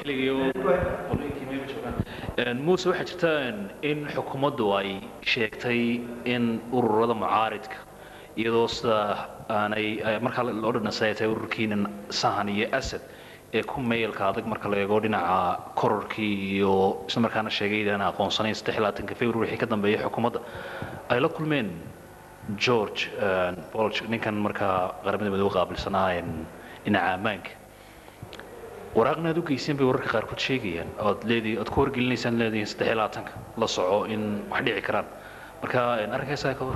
muuse waxaa jirta in xukuumaddu ay sheegtay in ururada mucaaridka iyadoo sida aanay markaa loo dhanasay ay tahay ururkiinan sahan iyo asad ee ku meelka adag marka la eego dhinaca kororkii iyo isla markaana sheegay inaan aqoonsanayn saddex iyo labaatanka february wixii ka dambeeyay xukuumadda ay la kulmeen george bolg ninkan markaa qaramada midoobe qaabilsanaa dhinaca ammaanka waraaqna aad u geyseen bay wararka qaarkood sheegayaan ood leedii ood ku wargelinaysaan leedihiin saddex iyo labaatanka la soco in wax dhici karaan marka arrinkaasaa ka war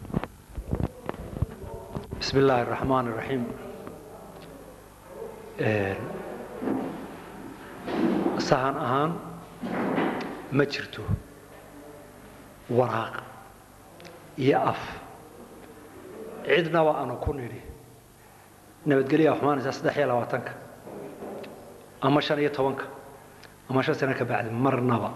بسم الله الرحمن الرحيم sahan ahaan ma jirto waraaq iyo af cidnaba aanu ku nidhi nabadgelyaa xumaanaysaa saddex iyo labaatanka ama shan iyo tobanka ama shan sano ka bacdi marnaba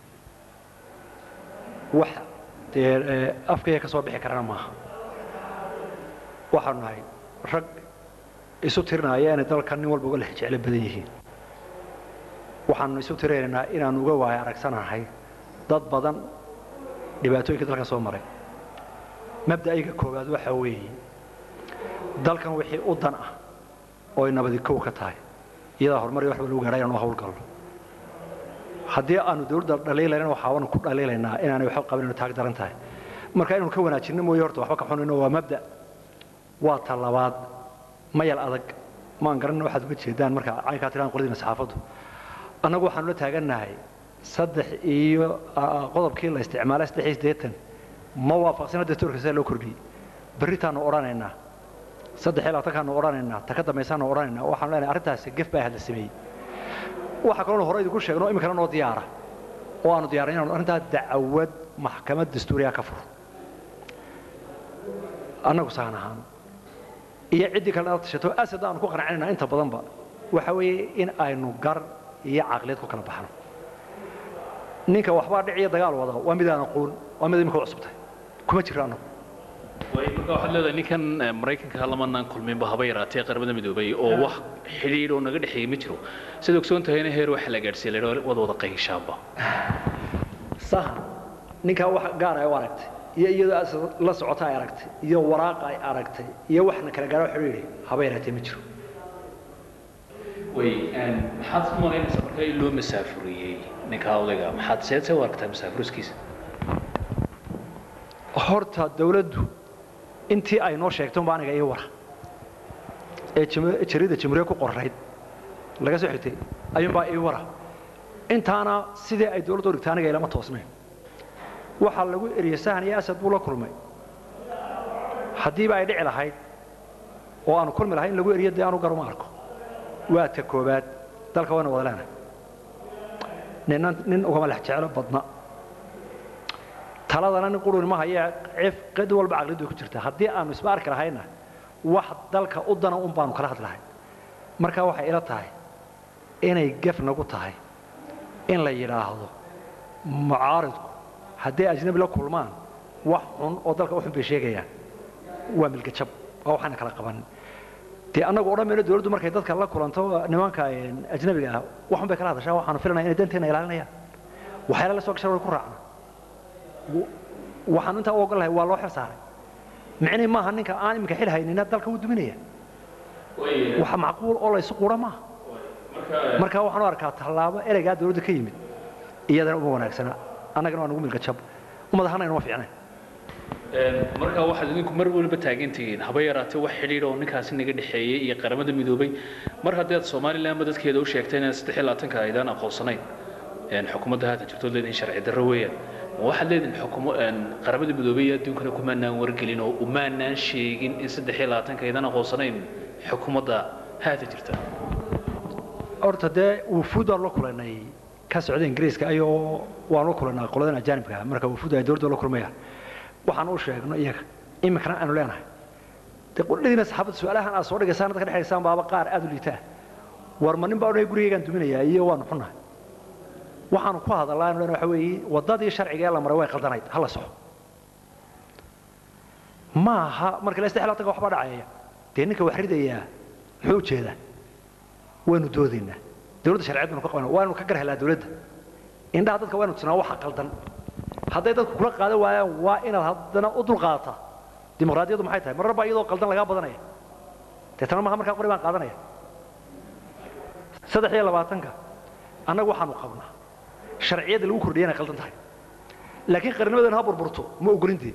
wax dee afkaya ka soo bixi karana maaha waxaanu nahay rag isu tirinaya inay dalka nin walba uga leh jeclo badan yihiin waxaanu isu tirinaynaa inaanu uga waayo aragsanahay dad badan dhibaatooyinka dalka soo maray mabda'ayga koowaad waxa weeye dalkan wixii u dan ah oo ay nabadi kow ka tahay iyadaa horumar iyo waxba lagu gaadha inaanu hawlgalno haddii aanu dawladda dhaliilaynan waxaanu ku dhaliilaynaa inaanay waxba qabin inu taag daran tahay marka inanu ka wanaajinno mooye horta waxba ka xunayno waa mabda' waa ta labaad mayal adag maan garanna waxaad uga jeedaan marka caynkaa tiraan qoladiina saxaafaddu annagu waxaanu la taagannahay saddex iyo qodobkii la isticmaalay saddex iyo siddeetan ma waafaqsina dastuurka sida loo kordhiyey berritaanu odhanaynaa saddex iyo labaatankaanu odhanaynaa ta ka dambaysaanu odhanaynaa waxaanu leenahay arrintaasi gef baa hadla sameeyey waxa kaloonu hore idinku sheegno iminkana noo diyaara oo aanu diyaarin inaanu arrintaa dacwad maxkamad dastuuriya ka furo annagu saan ahaan iyo ciddii kale nala tashato asad aanu ku qancinayna inta badanba waxa weeye in aynu gar iyo caqliyad ku kala baxno ninka waxbaa dhic iyo dagaal wada waa midaan aqoon waa mid imika cusubtay kuma jiro annagu marka waxaad leedahay ninkan maraykanka lamanaan kulminba haba yaraatee qaramada midoobay oo wax xidhiidh oo naga dhexeeyey ma jiro sida ogsoon tahayna heer waxa la gaadhsiiyey la wada wada qayshaaba sahan ninkaa wax gaar ay u aragtay iyo iyadoo la socota ay aragtay iyo waraaqa ay aragtay iyo waxna kala gaaro xidhiidhi haba yaraatee ma jiro way maxaad ku malaynaysaa marka in loo masaafuriyey ninka odayga maxaad seedse u aragtaa masaafuriskiisa horta dawladdu intii ay noo sheegto unba aniga ii wara ee jarida jamhuuriya ku qorayd laga soo xigtay ayuunbaa ii wara intaana sidii ay dawladdu dhigtay aniga ilama toosnayn waxaa lagu eriyey sahan iyo asad buu la kulmay haddiiba ay dhici lahayd oo aanu kulmi lahay in lagu eriyo dee aanu garuma arko waa ta koobaad dalka waynu wada leenahay ninna nin ugama lex jeclo badna taladana nin quruni ma hayee cif qid walba caqlid bay ku jirtaa haddii aanu isba arki lahayna wax dalka u dana un baanu kala hadlahay marka waxay ila tahay inay gef nagu tahay in la yidhaahdo mucaaridku hadday ajnabi la kulmaan wax xun oo dalka u xun bay sheegayaan waa milgajab waa waxaana kala qabanin dee annagu odhan mayno dawladdu markay dadka la kulanto nimanka ajnabiga ah waxun bay kala hadashaa waxaanu filanaya inay danteena ilaalinayaan waxyaala la soo gashan way ku raacna waxaanu intaa u ogol lahay waa loo xil saaray micnii maaha ninka aan iminka xil haynina dalka wuu duminaya waxa macquul oo laysu qura maaha marka waxaan u arkaa tallaabo ereygaa dawladda ka yimid iyadana uma wanaagsana annagana waa nagu milgajab umadahana inuma fiicnayn marka waxaad idinku mar waliba taagantihiin haba yaraatee wax xidhiidh oo ninkaasi naga dhexeeyey iyo qaramada midoobay mar haddii aad somalilandba dadkeeda u sheegtay inaad saddex iyo labaatanka aydaan aqoonsanayn xukuumadda haatan jirtood leedihin sharci darro weeyaan ma waxaad leedihin xukumo qaramada midoobay iyo adduunkana kumaanaan wargelin oo umaanaan sheegin in saddex iyo labaatanka aydaan aqoonsanayn xukuumadda haatan jirta horta dee wufuud waan la kulanay ka socda ingiriiska ayoo waan la kulanaa qoladan ajaanibka marka wufuud ay dowladda la kulmayaan waxaan u sheegno iyaga iminkana aanu leenahay dee qudhadiina saxaabadda su-aalahan aad soo dhigaysaan dadka dhexaysaan baaba qaar aad u liitaa war ma nin baa odhanaya gurigaygaan duminayaa iyo waanu xunnahay waxaanu ku hadallaa anu leenahay waxa weeye waddadii sharciga ee la maray way qaldanayd ha la soxo ma aha marka la saddex labaatanka waxbaa dhacaya dee ninka wax ridayaa muxuu ujeedaa waynu doodaynaa dawladda sharciyad baynu ka qabana waa inu ka gar helaa dawladda indhaha dadka waa inu tusnaa waxa qaldan hadday dadku kula qaadan waayaan waa inaad haddana u dulqaadata dimuqraadiyaddu maxay tahay marar baa iyadoo qaldan lagaa badanaya deetana maha markaa qori baan qaadanaya saddex iyo labaatanka annagu waxaanu qabnaa sharciyadda lagu kordhiya inay qaldan tahay laakiin qarnimadeena ha burburto ma ogolintee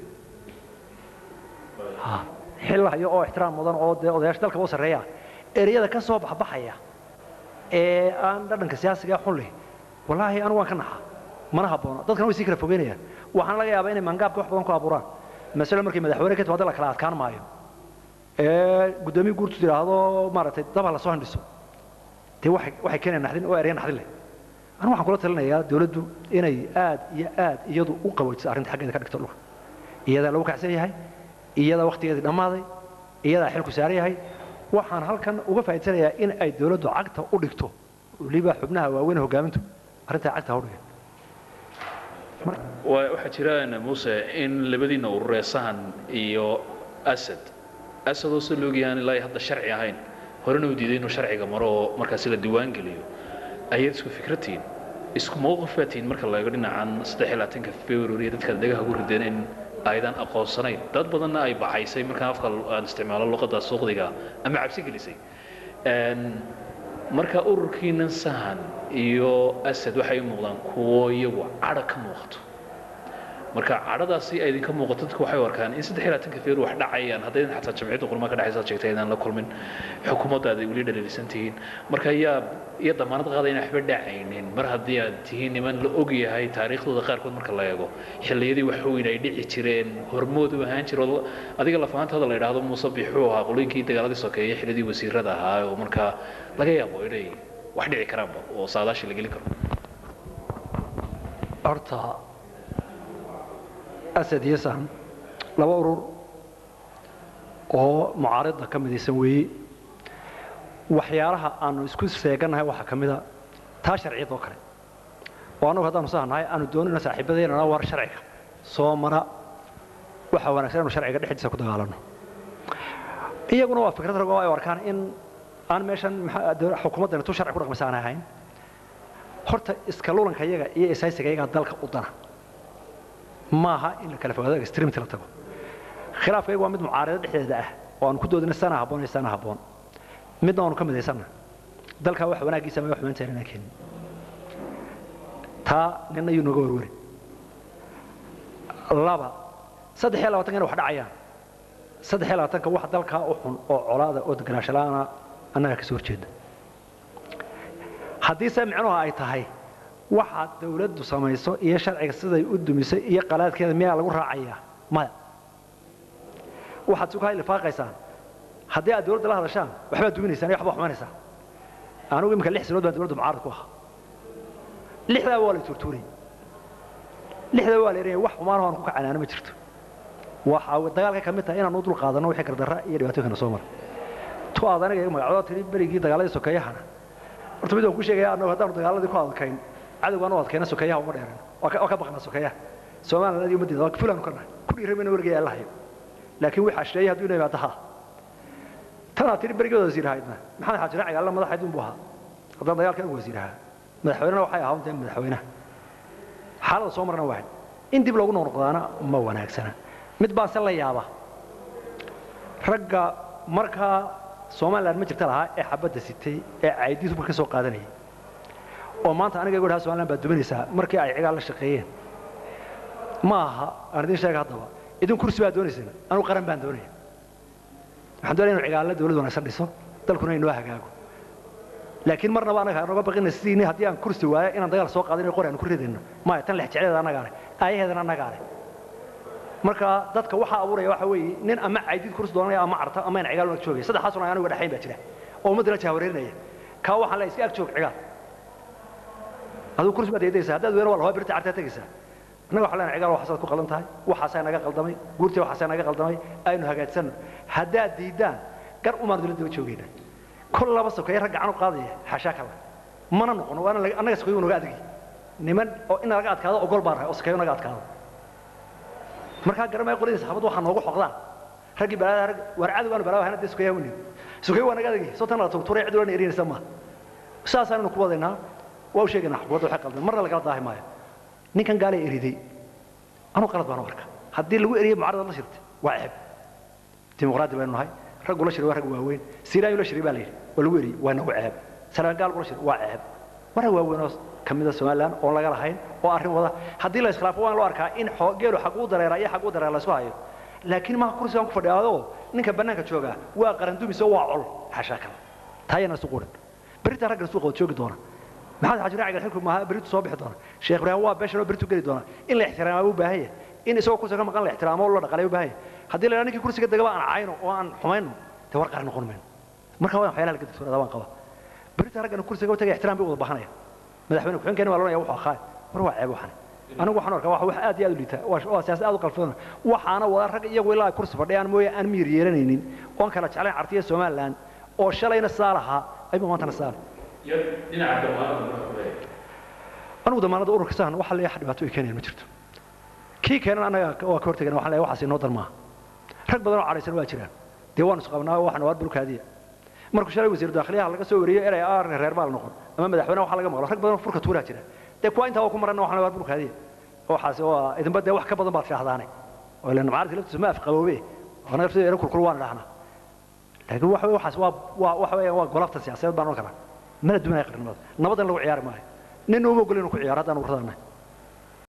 xil hayo oo ixtiraam mudan oo dee odayaasha dalka u sarreeya ereyada ka soo baxbaxaya ee aan dhadhanka siyaasiga xun leh wallaahi anigu waan ka naxaa mana habboona dadkana way sii kala fogeynayaan waxaan laga yaabaa inay mangaabka wax badan ku abuuraan masale markay madaxweyne ka timaado la kala adkaan maayo ee guddoomiye guurtu tidhaahdo maaragtay daba la soo handhiso dee waxay waxay keenayaan naxdin oo ereya naxdin leh anigu waxaan kula talinayaa dawladdu inay aad iyo aad iyadu u qaboojiso arrinta xaggeeda ka dhigto dhulka iyadaa lagu kacsan yahay iyadaa wakhtigeedii dhammaaday iyadaa xilku saaran yahay waxaan halkan uga faa'iidsanayaa in ay dawladdu cagta u dhigto weliba xubnaha waaweyn hogaamintu arrintaa cagta ha u dhigeen waxaa jira muuse in labadiina urureesahan iyo asad asadoo si loogyahaan ilaa hadda sharci ahayn horena uu diiday inuu sharciga maro oo markaasi la diiwaan geliyo ayaad isku fikratiin isku mowqif baa tihiin marka laego dhinacan saddex iyo labaatanka february dadkaad dhagaha ku rideen in aydan aqoonsanayn dad badanna ay baxaysay markaan afka aan isticmaalo luqadda suuqdiga ama cabsi gelisay marka ururkiinan sahan iyo asad waxay u muuqdaan kuwo iyagu cadha ka muuqato marka cadhadaasi ay idinka muuqato dadku waxay u arkaan in saddex iyo labaatanka feer wax dhacayaan haddaydan xataa jamciyadda qurmaa ka dhexaysa sheegtay aydaan la kulmin xukuumadda aad weli dhaliilisan tihiin marka yaa iyo damaanad qaada inaan waxba dhacaynin mar haddii aad tihiin niman la og yahay taariikhdooda qaarkood marka la eego xilliyadii wax weyn ay dhici jireen hormood u ahaan jiro adiga lafahantaada la yidhaahdo muuse bixuu ahaa qolooyinkii dagaaladii sokeeye xilladii wasiirada ahaa oo markaa laga yaabo inay wax dhici karaanba oo saadaashii la gelin karo horta asad iyo sahan laba urur oo mucaaridda ka midaysan weeye waxyaalaha aanu isku seegannahay waxaa ka mida taa sharciyad oo kale oo annagu haddaanu sahannahay aanu doonayno saaxiibadeennana war sharciga soo mara waxaa wanaagsan inu sharciga dhexdiisa ku dagaalanno iyaguna waa fikrad ragoo ay arkaan in aan meeshan xukuumaddana tu sharci ku dhaqmaysa aan ahayn horta iska lulanka iyaga iyo isaysiga iyagaa dalka u dana maaha in la kala fogaado extremity la tago khilaafka iyagu waa mid mucaarado dhexdeeda ah oo aanu ku doodina sana habboon iyo sana habboon midna aanu ka midaysanna dalkaa wax wanaaggiisa ama wax xumaynta inaan keenin taa ninna yuu nooga warwari laba saddex iyo labaatanka inay wax dhacayaan saddex iyo labaatanka wax dalkaa u xun oo colaada oo deganaansho la'aana annaga ka soo horjeeda haddii se micnuhu ay tahay waxa dawladdu samayso iyo sharciga siday u dumisay iyo qalaadkeeda miyaa lagu raacayaa maya waxaad sukahay lifaaqaysaan haddii aad dawladda la hadashaan waxbaad duminaysaan iyo waxbaa xumaynaysaa anugu iminka lix sanood baan dawladda mucaarad ku ahaa lixdaa waa la tuurtuurayay lixdaa waa la erayay wax xumaanoo aan ku kacanaano ma jirto waxa dagaalka ka mid tahay inaan u dul qaadanno wixii gardarra iyo dhibaatooyinkana soo mara tu aad aniga magacdoo tiri berigii dagaaladii sokeeyahana horta mid waan ku sheegaya annagu haddaanu dagaaladii ku adkayn cadowgaan u adkayna sokeeyaha uma dheeran waa ka baqnaa sokeeyaha somaliland iyo ummaddeeda waa fulaanu ka nahay ku dhiiramayna wargaya alla hayo laakiin wixii ashleeyay hadduu inay yimaado haa tanaa tiri berigooda wasiir ahaydna maxamed xaaji raaciga alla madaxayd unbuu ahaa haddaan dagaalka anigu wasiir ahaa madaxweynena waxay ahaa dee madaxweynaha xaalada soo marna waahay in dib loogu noqnoqdaana ma wanaagsana mid baa se la yaaba ragga markaa somaliland ma jirta lahaa ee xabadda sitay ee caydiisu marka soo qaadanayay oo maanta aniga igu dhaha somaliland baad duminaysaa markii ay cigaal la shaqeeyeen ma aha aan idin sheega haddaba idin kursi baad doonayseen anugu qaran baan doonaya waxaan doonaya inu cigaalla dawlad wanaagsan dhiso dalkuna inoo hagaago laakiin marnaba anaga nooga baqina sidiini haddii aan kursi waayo inaan dagaal soo qaadin qori aan ku ridayno maya tan lex jecleeda annagaa leh aayaheedana annagaa leh marka dadka waxaa abuuraya waxa weeye nin ama caydid kursi doonaya ama carta ama in cigaal ag joogaya saddexaasuna aniga dhexayn baa jira oo ummaddana jahwareerinaya kaa waxaan leeyahay iska ag joog cigaal aduu kursi baad eedaysaa haddaad weero waa lahoa birta cartaa tegaysaa annaga waxaan leenahay cigaal waxaasaad ku qaldan tahay waxaasaa naga qaldamay guurtii waxaasaa naga qaldamay aynu hagaajsanno haddaad diiddaan gar umaan dawladda u joogayna kol laba sokeeye rag gacan u qaadaya xaashaa kale mana noqono waana annaga sokeeyo naga adagi niman oo in laga adkaado ogol baan rahay oo sokeeyo naga adkaado markaa garamaya qoladii saxaabaddu waxaa noogu xoqdaan raggii balaada rag war cadow aanu balaawa hana dee sokeeyaha wani sokeeyo waa naga adagi soo tan la tuurtuuray cid oran erinaysa maaha saasaanaynu ku wadaynaa waa u sheegaynaa xukuumadda waxay qaldan marna lagala daahi maayo ninkan gaalee eriday anuu qalad baan u arka haddii lagu eriyey mucaarada la shirtay waa ceeb dimuqraadi baynu nahay raggu la shiray waa rag waaweyn siraayu la shiray baa la yidhi waa lagu eriyey waa nagu ceeb salaangaal la shiray waa ceeb waa rag waaweyn oo ka mida somaliland oon laga lahayn oo arrin wada haddii la iskhilaafo waan loo arkaa in geelu xag u dareera iyo xag u dareera la isku hayo laakiin maha kursigan ku fadhiyaadoo ninka bannaanka joogaa waa qarandumis oo waa col xashaa kale taayana isu qurin berita raggan suuqa wad joogi doona maxamed xaji raacigan xilku maaha beritu soo bixi doona sheekh ibraahim waa beeshan oo beritu geli doona in la ixtiraamaa u baahan yahay in isagoo kursiga ka maqan la ixtiraamo oo la dhaqalay u baahan yahay haddii la ninkii kursiga degaba aan cayno oo aan xumayno dee war qaran noqon mayno marka waa waxyaalaha laga digtoonada waan qaba berita raggan kursiga u tagay ixtiraam bay wada bahanaya madaxweyne ku-xigeenkeena waa loonaya wuxuu akhaay war waa ceeb waxan anigu waxaan arkaa wax aad iyo aad u liita waa siyaasad aad u qalfadana waxaana wada rag iyagu ilaa ay kursi fadhiyaan mooye aan miyir yeelanaynin oon kala jeclayn cartiya somaliland oo shalayna saa lahaa ayba maantana saa anigu damaanada ururka sahan waxa leeyahay dhibaato ay keenayaan ma jirto kii keenan annaga waa ka hortagana waxaan leeyahay waxaas inoo dan maaha rag badan oo cadhaysan waa jiraan dee waanu isqabnaa waxaan waa bulkaadiya markuu shalay wasiiru dakhliyaha laga soo wariyey erey ah reer baa la noqon ama madaxweyne waxa laga maqlo rag badan oo furka tuuraa jira dee kuwa intaa ku maran waxaan waa bulkaadiya waxaas waa idinba dee wax ka badan baad shaahdaanay oo ilaa mucaaradka laftiisa ma afqaboobe anaga laftiisa era kulkul waan dhahnaa laakiin waxa weeye waxaas waa waa waxa weeye waa golafta siyaasadeed baan oran karaa mana dumanaya qarnimada nabad in lagu ciyaari maayo nin uma ogol inuu ku ciyaaro haddaan urradanahay